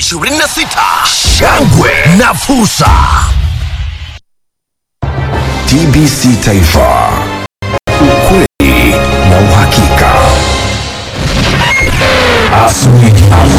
2026 shangwe na fursa. TBC Taifa, ukweli na uhakika. Asubuhi.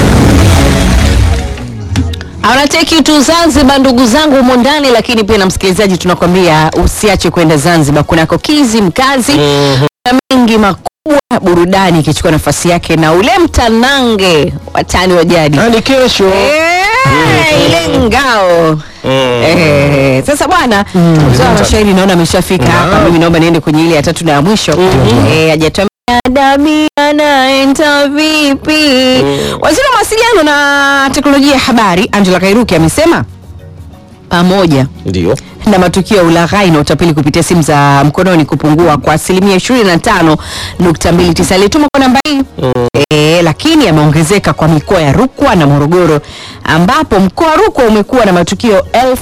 Anateki tu Zanzibar, ndugu zangu humo ndani, lakini pia na msikilizaji, tunakwambia usiache kwenda Zanzibar, kunako kizi mkazi na mengi makubwa, burudani ikichukua nafasi yake na ule mtanange watani wa jadi ni kesho Eh, ile ngao Eh, sasa bwana mzee wa mashairi naona ameshafika hapa. Mimi naomba niende kwenye ile ya tatu na ya mwisho Eh, hajatuambia Dami anaenda vipi? Waziri wa mawasiliano na teknolojia ya habari Angela Kairuki amesema pamoja ndio na matukio ya ulaghai na utapeli kupitia simu za mkononi kupungua kwa asilimia 25.29. Alituma kwa namba hii e, lakini yameongezeka kwa mikoa ya Rukwa na Morogoro ambapo mkoa wa Rukwa umekuwa na matukio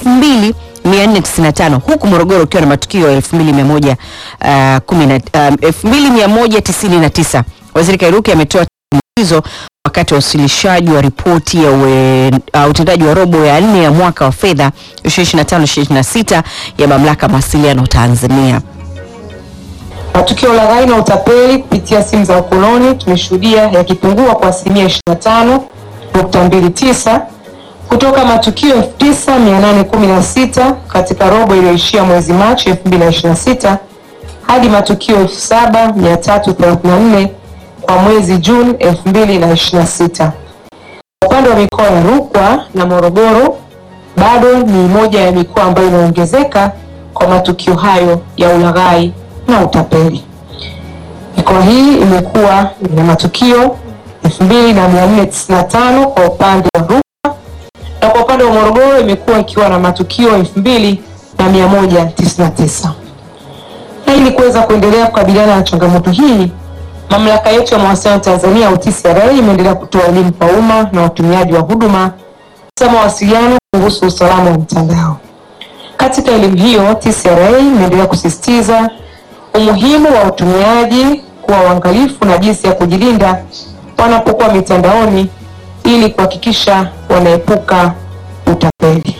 2495 huku Morogoro ukiwa na matukio 2100, uh, kumi na- um, 2199. Waziri Kairuki ametoa hizo wakati wa uwasilishaji wa ripoti ya uwe, uh, utendaji wa robo ya nne ya mwaka wa fedha 2025-2026 ya mamlaka ya mawasiliano Tanzania. Matukio ya ulaghai na utapeli kupitia simu za mkononi tumeshuhudia yakipungua kwa asilimia 25.29 kutoka matukio 9816 katika robo iliyoishia mwezi Machi 2026 hadi matukio 7334 kwa mwezi Juni 2026. Upande wa mikoa ya Rukwa na Morogoro bado ni moja ya mikoa ambayo inaongezeka kwa matukio hayo ya ulaghai na utapeli. Mikoa hii imekuwa na matukio 2495 kwa upande wa Rukwa na kwa upande wa Morogoro imekuwa ikiwa na matukio 2199. Na ili kuweza kuendelea kukabiliana na changamoto hii, mamlaka yetu ya mawasiliano Tanzania au TCRA imeendelea kutoa elimu kwa umma na watumiaji wa huduma za mawasiliano kuhusu usalama wa mtandao. Katika elimu hiyo, TCRA imeendelea kusisitiza umuhimu wa watumiaji kuwa waangalifu na jinsi ya kujilinda wanapokuwa mitandaoni ili kuhakikisha wanaepuka utapeli.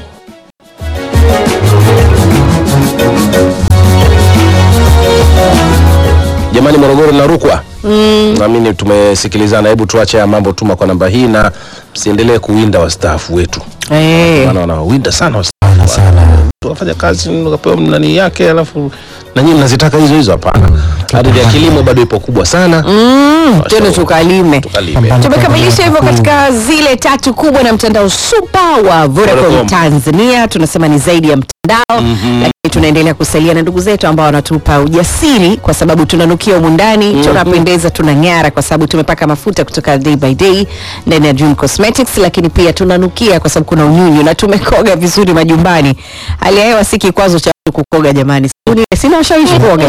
jamani morogoro na rukwa mm. naamini tumesikilizana hebu tuache ya mambo tuma kwa namba hii na msiendelee kuwinda wastaafu wetu Eh, maana wanawinda sana wastaafu wafanya kazi ukapewa nani yake alafu na nyinyi mnazitaka hizo hizo hapana ardhi ya kilimo bado ipo kubwa sana mm, twende tukalime. tukalime Tumekamilisha hivyo katika zile tatu kubwa na mtandao super wa Vodacom Vodacom. Tanzania. Tunasema ni zaidi ya mtandao lakini tunaendelea kusalia na ndugu zetu ambao wanatupa ujasiri, kwa sababu tunanukia humu ndani tunapendeza, tunang'ara kwa sababu tumepaka mafuta kutoka Day by Day ndani ya Dream Cosmetics, lakini pia tunanukia kwa sababu kuna unyunyu na tumekoga vizuri majumbani. Hali ya hewa si kikwazo cha mtu kukoga jamani, Sini- sina ushawishi kuoga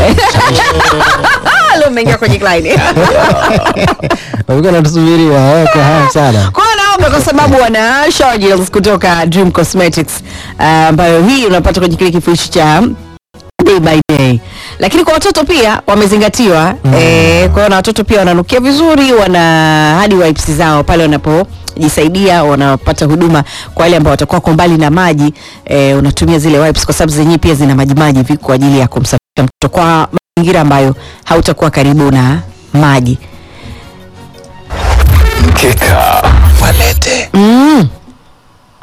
Leo umeingia kwenye line walikuwa natusubiri wawe kwa hamu sana kwa hiyo naomba kwa sababu wana shower gels kutoka Dream Cosmetics ah, ambayo hii unapata kwenye kile kifurushi cha day by day, lakini kwa watoto pia wamezingatiwa eh, kwa hiyo na watoto pia wananukia vizuri, wana hadi wipes zao pale wanapojisaidia, wanapata huduma kwa wale ambao watakuwa kwa mbali na maji eh, unatumia zile wipes kwa sababu zenyewe pia zina majimaji hivi kwa ajili ya kumsafisha mtoto kwa mazingira ambayo hautakuwa karibu na maji. Mkeka walete Mm.